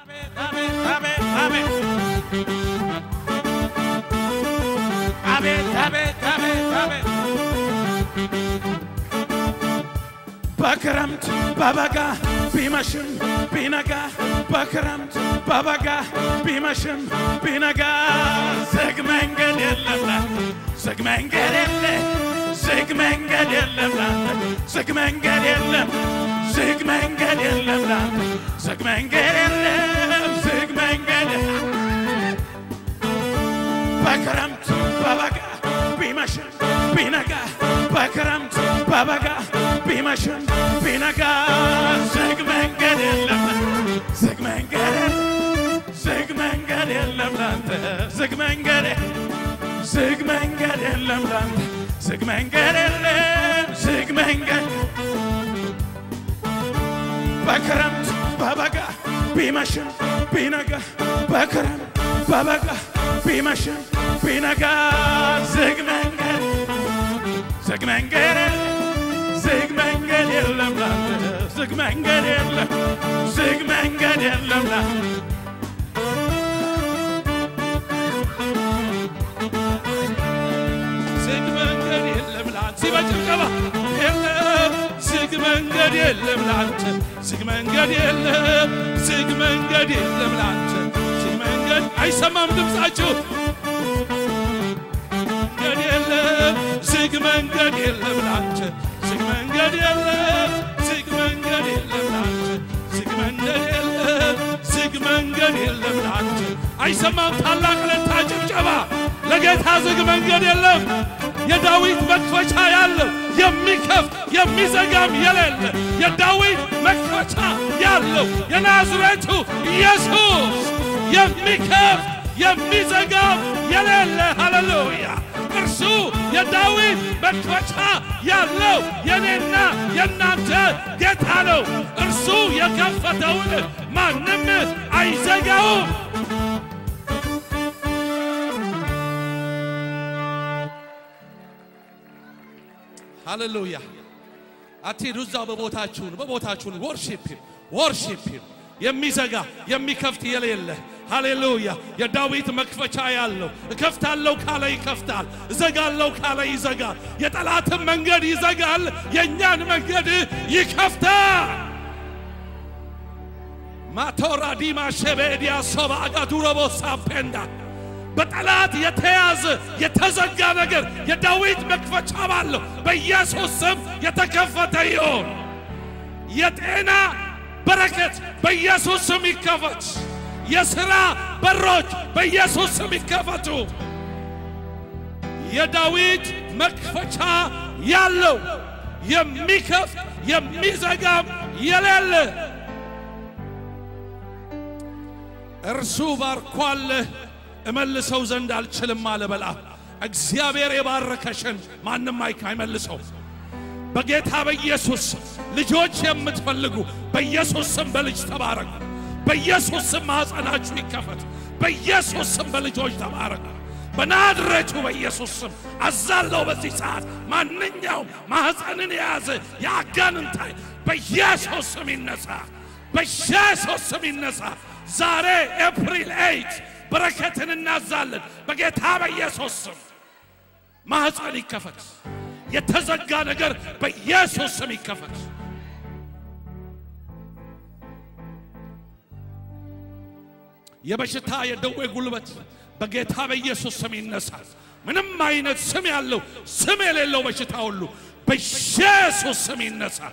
አቤት አቤት አቤት አቤት አቤት አቤት በክረምት በበጋ ቢመሽም ቢነጋ በክረምት በበጋ ቢመሽም ቢነጋ ዝግ መንገድ የለም ላንተ ዝግ መንገድ የለ ዝግ መንገድ የለም ላንተ ዝግ መንገድ የለም ዝግ መንገድ የለም ላንተ ዝግ መንገድ የለም ዝግ መንገድ በክረምት በበጋ ቢመሽም ቢነጋ በክረምት በበጋ ቢመሽም ቢነጋ ዝግ መንገድ የለም ዝግ መንገድ ዝግ መንገድ የለም ላንተ ዝግ መንገድ ዝግ መንገድ የለም ላንተ ዝግ መንገድ የለም ዝግ መንገድ በክረምት በበጋ ቢመሽም ቢነጋ በክረምት በበጋ ቢመሽም ቢነጋ ዝግ መንገድ ዝግ መንገድ ዝግ መንገድ የለም ላንተ ዝግ መንገድ የለም ዝግ መንገድ የለም ላንተ ዝግ መንገድ የለም ላንተ በጭብጨባ የለም ዝግ መንገድ የለም ላንተ ዝግ መንገድ የለም ዝግ መንገድ የለም ላንተ ዝግ መንገድ አይሰማም ድምፃችሁ መንገድ የለም ዝግ መንገድ የለም ላንተ ዝግ መንገድ የለም ዝግ መንገድ የለም ላንተ ዝግ መንገድ የለም ዝግ መንገድ የለም ላንተ አይሰማም ታላቅ ለታ ጭብጨባ ለጌታ ዝግ መንገድ የለም የዳዊት መክፈቻ ያለው የሚከፍት የሚዘጋም የሌለ የዳዊት መክፈቻ ያለው የናዝሬቱ ኢየሱስ የሚከፍት የሚዘጋም የሌለ ሃሌሉያ እርሱ የዳዊት መክፈቻ ያለው የኔና የእናንተ ጌታ ነው። እርሱ የከፈተውን ማንም አይዘጋውም። ሃሌሉያ አትሄዱ። እዛው በቦታችሁን በቦታችሁን ወርሺፕ ወርሺፕ የሚዘጋ የሚከፍት የሌለ ሃሌሉያ የዳዊት መክፈቻ ያለው እከፍታለሁ ካለ ይከፍታል፣ እዘጋለሁ ካለ ይዘጋል። የጠላትን መንገድ ይዘጋል፣ የእኛን መንገድ ይከፍታል። ማቶራ ዲማ ሸቤዲያ ሶባ አጋዱረቦ ሳፔንዳ በጠላት የተያዘ የተዘጋ ነገር የዳዊት መክፈቻ ባለው በኢየሱስ ስም የተከፈተ ይሆን። የጤና በረከት በኢየሱስ ስም ይከፈት። የሥራ በሮች በኢየሱስ ስም ይከፈቱ። የዳዊት መክፈቻ ያለው የሚከፍት የሚዘጋም የሌለ እርሱ ባርኳል እመልሰው ዘንድ አልችልም አለ በለዓም። እግዚአብሔር የባረከሽን ማንም አይካ አይመልሰው። በጌታ በኢየሱስ ስም ልጆች የምትፈልጉ በኢየሱስ ስም በልጅ ተባረኩ። በኢየሱስ ስም ማኅፀናችሁ ይከፈት። በኢየሱስ ስም በልጆች ተባረኩ። በናዝሬቱ በኢየሱስ ስም አዛለው። በዚህ ሰዓት ማንኛውም ማኅፀንን የያዘ የአጋንንት ኃይል በኢየሱስ ስም ይነሳ፣ በኢየሱስ ስም ይነሳ። ዛሬ ኤፕሪል ኤይት በረከትን እናዛለን። በጌታ በኢየሱስ ስም ማኅፀን ይከፈት። የተዘጋ ነገር በኢየሱስ ስም ይከፈት። የበሽታ የደዌ ጉልበት በጌታ በኢየሱስ ስም ይነሳል። ምንም አይነት ስም ያለው ስም የሌለው በሽታ ሁሉ በኢየሱስ ስም ይነሳል።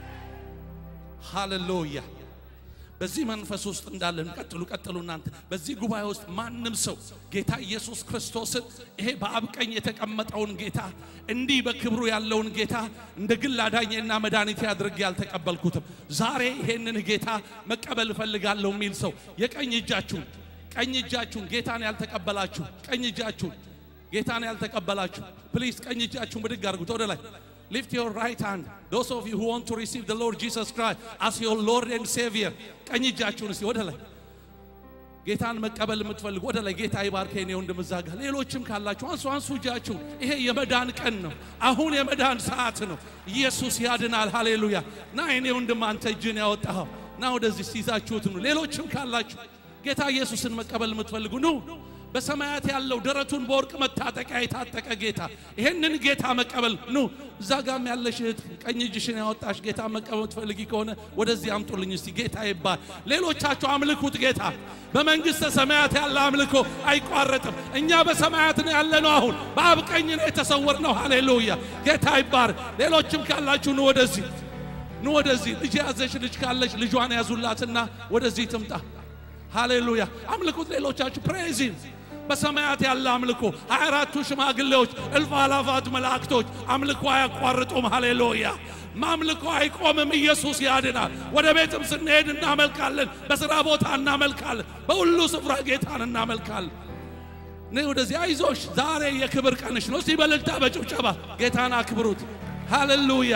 ሃሌሉያ። በዚህ መንፈስ ውስጥ እንዳለን ቀጥሉ ቀጥሉ። እናንተ በዚህ ጉባኤ ውስጥ ማንም ሰው ጌታ ኢየሱስ ክርስቶስን ይሄ በአብ ቀኝ የተቀመጠውን ጌታ እንዲህ በክብሩ ያለውን ጌታ እንደ ግል አዳኜና መድኃኒቴ አድርጌ ያልተቀበልኩትም ዛሬ ይሄንን ጌታ መቀበል እፈልጋለሁ የሚል ሰው የቀኝ እጃችሁን ቀኝ እጃችሁን ጌታን ያልተቀበላችሁ ቀኝ እጃችሁን ጌታን ያልተቀበላችሁ ፕሊዝ ቀኝ እጃችሁን ብድግ አድርጉት ወደ ላይ Lift your right hand. Those of you who want to receive the Lord Jesus Christ as your Lord and Savior. ቀኝ እጃችሁን እስቲ ወደ ላይ ጌታን መቀበል የምትፈልጉ ወደ ላይ ጌታ ይባርከኝ ነው እንደምዛጋ ሌሎችም ካላችሁ አንሱ አንሱ እጃችሁን። ይሄ የመዳን ቀን ነው። አሁን የመዳን ሰዓት ነው። ኢየሱስ ያድናል። ሃሌሉያ። ና እኔ ወንድም አንተ እጅን ያወጣኸው ና ወደዚህ ሲይዛችሁት ኑ። ሌሎችም ካላችሁ ጌታ ኢየሱስን መቀበል የምትፈልጉ ኑ። በሰማያት ያለው ደረቱን በወርቅ መታጠቂያ የታጠቀ ጌታ ይሄንን ጌታ መቀበል ኑ። እዛ ጋም ያለሽ እህት ቀኝ እጅሽን ያወጣሽ ጌታ መቀበል የምትፈልጊ ከሆነ ወደዚህ አምጡልኝ እስቲ። ጌታ ይባል። ሌሎቻችሁ አምልኩት ጌታ። በመንግሥተ ሰማያት ያለ አምልኮ አይቋረጥም። እኛ በሰማያት ነው ያለነው። አሁን በአብ ቀኝ ነው የተሰወርነው። ሃሌሉያ ጌታ ይባር። ሌሎችም ካላችሁ ኑ ወደዚህ ኑ ወደዚህ። ልጅ ያዘሽ ልጅ ካለች ልጇን ያዙላትና ወደዚህ ትምጣ። ሃሌሉያ አምልኩት። ሌሎቻችሁ ፕሬዚም በሰማያት ያለ አምልኮ ሀያ አራቱ ሽማግሌዎች እልፍ አላፋት መላእክቶች አምልኮ አያቋርጡም። ሃሌሉያ ማምልኮ አይቆምም። ኢየሱስ ያድናል። ወደ ቤትም ስንሄድ እናመልካለን። በሥራ ቦታ እናመልካለን። በሁሉ ስፍራ ጌታን እናመልካለን። እኔ ወደዚህ አይዞሽ፣ ዛሬ የክብር ቀንሽ ነው። እስቲ በእልልታ በጭብጨባ ጌታን አክብሩት። ሃሌሉያ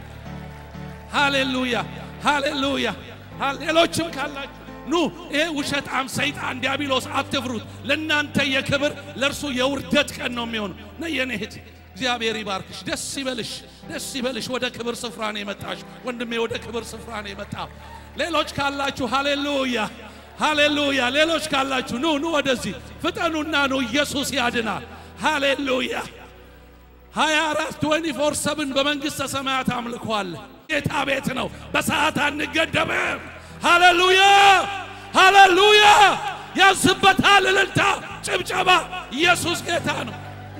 ሃሌሉያ ሃሌሉያ። ሌሎችም ካላችሁ ኑ። ይሄ ውሸጣም ሰይጣን ዲያብሎስ አትፍሩት። ለእናንተ የክብር ለእርሱ የውርደት ቀን ነው የሚሆነው። ነ የኔ እህት እግዚአብሔር ይባርክሽ። ደስ ይበልሽ፣ ደስ ይበልሽ። ወደ ክብር ስፍራ ነው የመጣሽ ወንድሜ፣ ወደ ክብር ስፍራ ነው የመጣው። ሌሎች ካላችሁ ሃሌሉያ ሃሌሉያ። ሌሎች ካላችሁ ኑ ኑ፣ ወደዚህ ፍጠኑና ኑ። ኢየሱስ ያድናል። ሃሌሉያ 24 24 ሰብን በመንግሥተ ሰማያት አምልኳል። ጌታ ቤት ነው። በሰዓት አንገደብም። ሃሌሉያ ሃሌሉያ። ያንስበታል። እልልታ፣ ጭብጨባ። ኢየሱስ ጌታ ነው።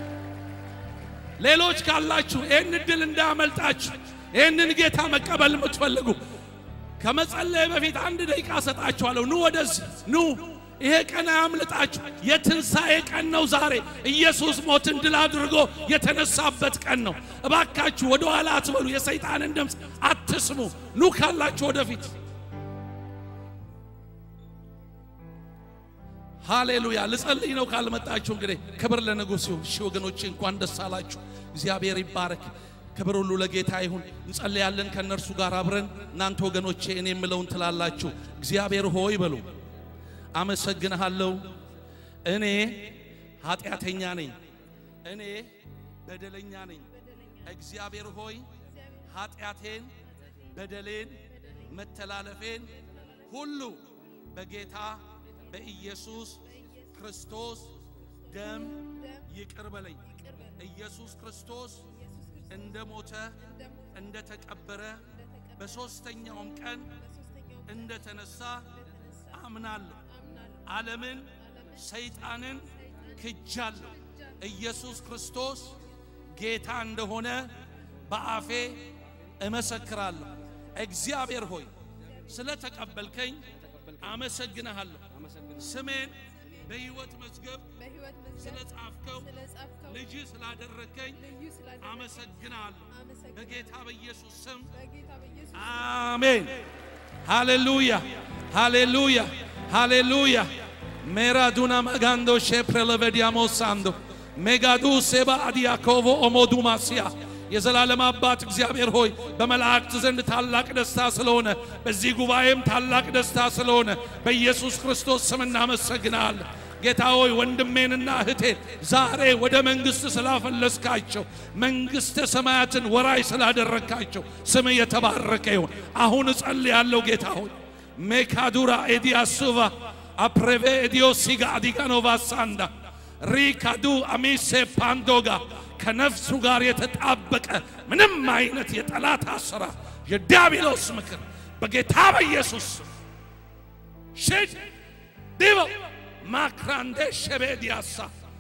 ሌሎች ካላችሁ ይህን እድል እንዳያመልጣችሁ ይህንን ጌታ መቀበል የምትፈልጉ ከመጸለይ በፊት አንድ ደቂቃ ሰጣችኋለሁ። ኑ ወደዚህ ኑ። ይሄ ቀን አያምልጣችሁ። የትንሣኤ ቀን ነው ዛሬ። ኢየሱስ ሞትን ድል አድርጎ የተነሳበት ቀን ነው። እባካችሁ ወደ ኋላ አትበሉ። የሰይጣንን ድምፅ አትስሙ። ኑ ካላችሁ ወደፊት ሃሌሉያ። ልጸልይ ነው ካልመጣችሁ እንግዲህ ክብር ለንጉሥ ይሁን። እሺ ወገኖቼ እንኳን ደስ አላችሁ። እግዚአብሔር ይባረክ። ክብር ሁሉ ለጌታ ይሁን። እንጸልያለን ከእነርሱ ጋር አብረን። እናንተ ወገኖቼ እኔ የምለውን ትላላችሁ። እግዚአብሔር ሆይ በሉ አመሰግንሃለሁ። እኔ ኃጢአተኛ ነኝ፣ እኔ በደለኛ ነኝ። እግዚአብሔር ሆይ ኃጢአቴን፣ በደሌን፣ መተላለፌን ሁሉ በጌታ በኢየሱስ ክርስቶስ ደም ይቅር በለኝ። ኢየሱስ ክርስቶስ እንደ ሞተ እንደ ተቀበረ በሦስተኛውም ቀን እንደ ተነሳ አምናለሁ። ዓለምን ሰይጣንን ክጃለሁ። ኢየሱስ ክርስቶስ ጌታ እንደሆነ በአፌ እመሰክራለሁ። እግዚአብሔር ሆይ ስለ ተቀበልከኝ አመሰግንሃለሁ። ስሜን በሕይወት መዝገብ በሕይወት ስለ መዝገብ ጻፍከው ስለጻፍከው ልጅ ስላደረግከኝ ልዩ ስላደረግከኝ አመሰግናለሁ። አመሰግናለሁ። በጌታ በኢየሱስ ስም በጌታ በኢየሱስ አሜን። ሃሌሉያ ሃሌሉያ ሃሌሉያ ሜራዱና ማጋንዶ ሼፕረለቨዲያሞ ሳንዶ ሜጋዱ ሴባ አዲያኮቮ ኦሞዱማስያ የዘላለም አባት እግዚአብሔር ሆይ በመላእክት ዘንድ ታላቅ ደስታ ስለሆነ በዚህ ጉባኤም ታላቅ ደስታ ስለሆነ በኢየሱስ ክርስቶስ ስም እናመሰግናለን። ጌታ ሆይ ወንድሜንና እህቴን ዛሬ ወደ መንግሥት ስላፈለስካቸው መንግሥተ ሰማያትን ወራይ ስላደረግካቸው ስም የተባረከ ይሁን። አሁን እጸልያለሁ ጌታ ሆይ ሜካዱራ ኤዲያሱቫ አፕሬቬ ኤዲዮ ሲጋ አዲጋኖቫ ሳንዳ ሪካዱ አሚሴ ፓንዶጋ ከነፍሱ ጋር የተጣበቀ ምንም አይነት የጠላት አሰራር የዲያብሎስ ምክር በጌታ በኢየሱስ ሽድ ዲቦ ማክራንዴ ሸቤዲያሳ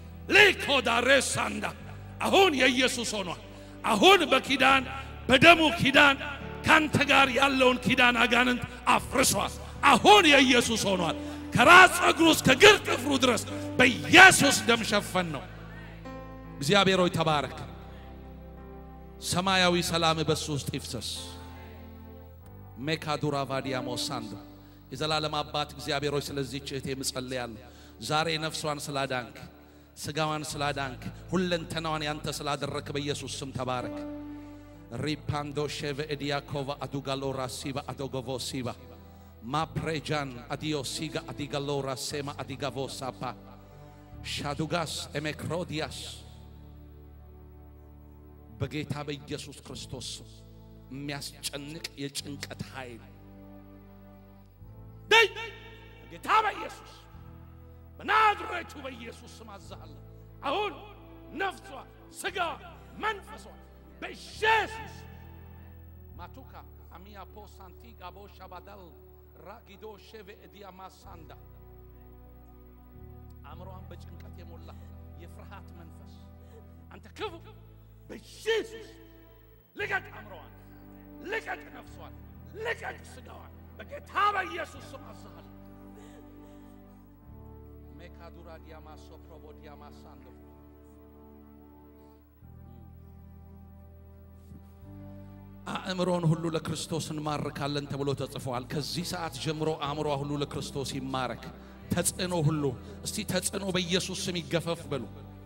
ሊኮዳሬሳንዳ አሁን የኢየሱስ ሆኗል። አሁን በኪዳን በደሙ ኪዳን ካንተ ጋር ያለውን ኪዳን አጋንንት አፍርሷል። አሁን የኢየሱስ ሆኗል። ከራስ ጸጉሩ እስከ ግር ጥፍሩ ድረስ በኢየሱስ ደም ሸፈን ነው። እግዚአብሔር ሆይ ተባረክ። ሰማያዊ ሰላም በሱ ውስጥ ይፍሰስ። ሜካዱራ ቫዲያሞ ሳንዶ የዘላለም አባት እግዚአብሔር ሆይ ስለዚህች እህቴ እጸልያለሁ። ዛሬ ነፍሷን ስላዳንክ፣ ስጋዋን ስላዳንክ፣ ሁለንተናዋን ያንተ ስላደረክ በኢየሱስ ስም ተባረክ። ሪፓንዶ ሼቨ ኤዲያኮቫ አዱጋሎራ ሲባ አዶጎቮ ሲባ ማፕሬጃን አዲዮ ሲጋ አዲጋሎራ ሴማ አዲጋቮ ሳፓ ሻዱጋስ ኤሜክሮዲያስ በጌታ በኢየሱስ ክርስቶስ ስም የሚያስጨንቅ የጭንቀት ኃይል ነይ በጌታ በኢየሱስ በናዝሬቱ በኢየሱስ ስም አዛሃለሁ። አሁን ነፍሷ፣ ስጋዋ፣ መንፈሷ በኢየሱስ ማቱካ አሚያ ፖሳንቲ ጋቦ ሻባዳል ራጊዶ ሼቬ እዲያ ማሳንዳ አእምሮዋን በጭንቀት የሞላ የፍርሃት መንፈስ አንተ ክፉ በኢየሱስ ልቀቅ፣ አእምሮዋን ልቀቅ፣ ነፍሷን ልቀቅ፣ ስጋዋን በጌታ በኢየሱስ ስም አዝሃለሁ። ሜካዱራ ዲያማሶ ፕሮቦ ዲያማሳንዶ አእምሮን ሁሉ ለክርስቶስ እንማርካለን ተብሎ ተጽፏል። ከዚህ ሰዓት ጀምሮ አእምሯ ሁሉ ለክርስቶስ ይማረክ። ተጽዕኖ ሁሉ እስቲ ተጽዕኖ በኢየሱስ ስም ይገፈፍ በሉ።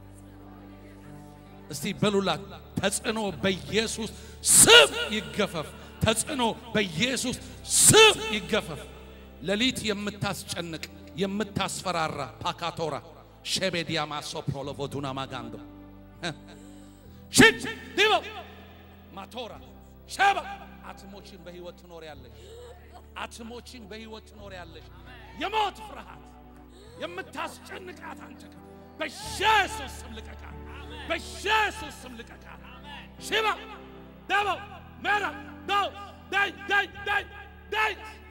እስቲ በሉላት ተጽዕኖ በኢየሱስ ስም ይገፈፍ። ተጽዕኖ በኢየሱስ ስም ይገፈፍ። ሌሊት የምታስጨንቅ የምታስፈራራ ፓካቶራ ሼቤዲያ ማሶ ፕሮሎቮዱና ማጋንዶ ሽት ዲቦ ማቶራ ሸባ አትሞችን በህይወት ትኖር ያለሽ አትሞችን በህይወት ትኖር ያለሽ የሞት ፍርሃት የምታስጨንቃት አንተ ጋር በኢየሱስ ስም ልቀቃት፣ በኢየሱስ ስም ልቀቃት። ሽባ ደቦ መራ ዶ ዳይ ዳይ ዳይ ዳይ